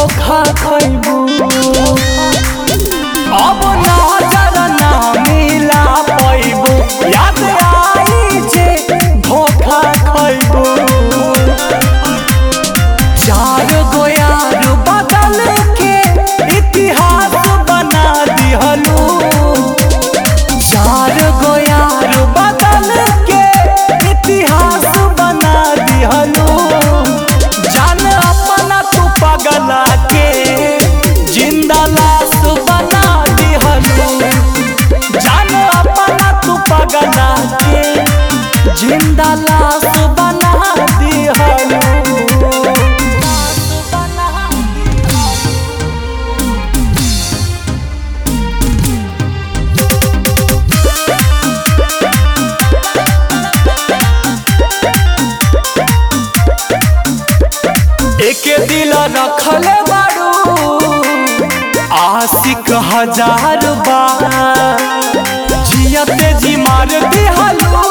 धोखा खैबू अब नजर ना मिला पैबू याद आई जे धोखा खैबू चार गो यार बदल के इतिहास बना दिहलू चार गो यार बदल के इतिहास बना दिहलू जान अपना तू पगला के जिंदा लाश बना दिहलू जान अपना तू पगला के जिंदा लाश बना दिहलू एके दिल रखले बारू आशिक हजार बार जियते जी मार दिहलू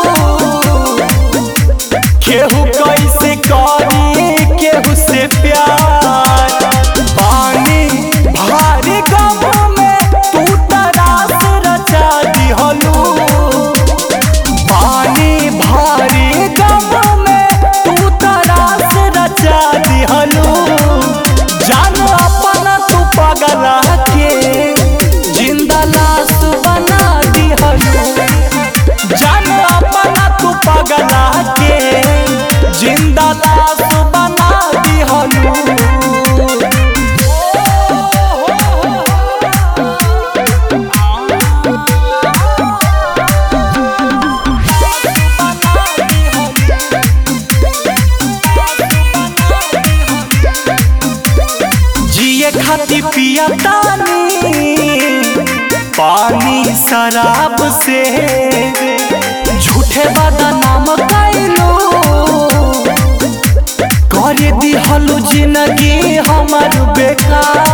केहू कैसे करी केहू से प्यार पानी भारी गम में तू तरास रचा दिहलू पानी भारी गम में तू तरास रचा दिहलू जान अपना तू पगला के जिंदा लाश बना दिहलू जान अपना तू पगला के जिंदा लाश बना दिहलू जिए खाती पिया तानी पानी शराब से झूठे बदनाम कैलू कर दिहलू जिंदगी हमर बेकार